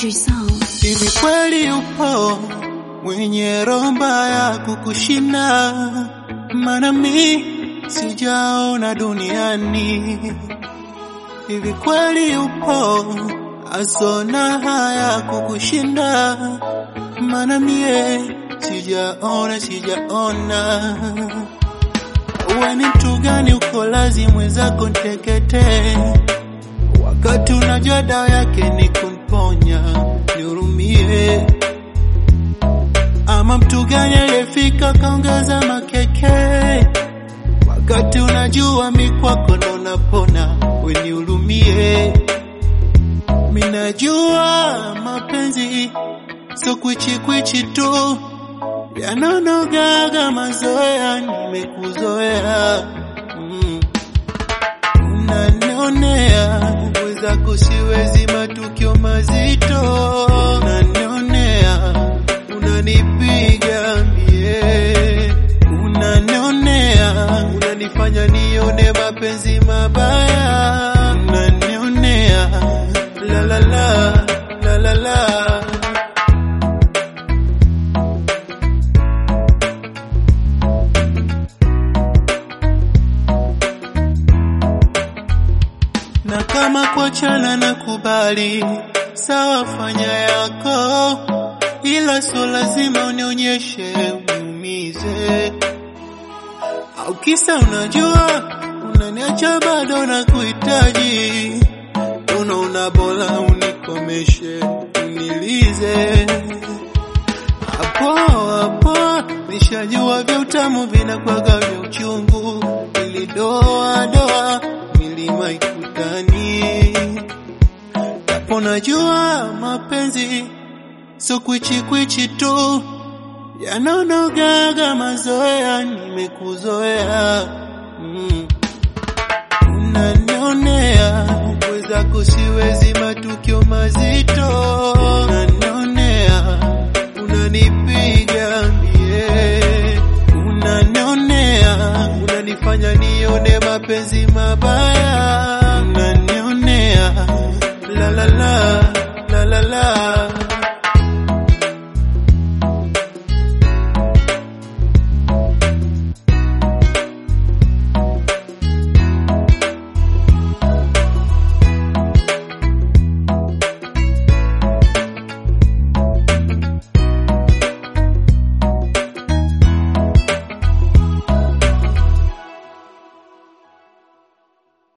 Country Sound. Hivi kweli upo mwenye roho mbaya kukushinda? Maana mi sijaona duniani. Hivi kweli upo asona haya kukushinda? Maana mie sijaona, sijaona. Uwe ni mtu gani uko lazi mwenzako ntekete, wakati unajua dawa yake ni kumponya, nihurumie. Ama mtu gani aliyefika kaongeza makeke, wakati unajua mi kwako ndo napona, we nihurumie. Minajua mapenzi sio kwichikwichi tu, yanonogaga mazoea, nimekuzoea mm. Unanionea mwenzako, siwezi matukio mazito, unanionea, unanipiga mie, unanionea, unanifanya nione mapenzi mabaya, unanionea, la la la la la la na kama kuachana na kubali, sawa, fanya yako, ila sio lazima unionyeshe uniumize. Au kisa unajua unaniacha bado na kuhitaji, unaona bora unikomeshe, unilize hapo hapo. Nishajua vya utamu vinakwaga vya uchungu, ilidoa doa milima ikutani, japo najua mapenzi so kwichi kwichi tu, yanonogaga mazoea, nimekuzoea mm. Unanionea mwenzako, siwezi matukio mazito, unanionea, unanipiga mie, unanionea, unanifanya nione mapenzi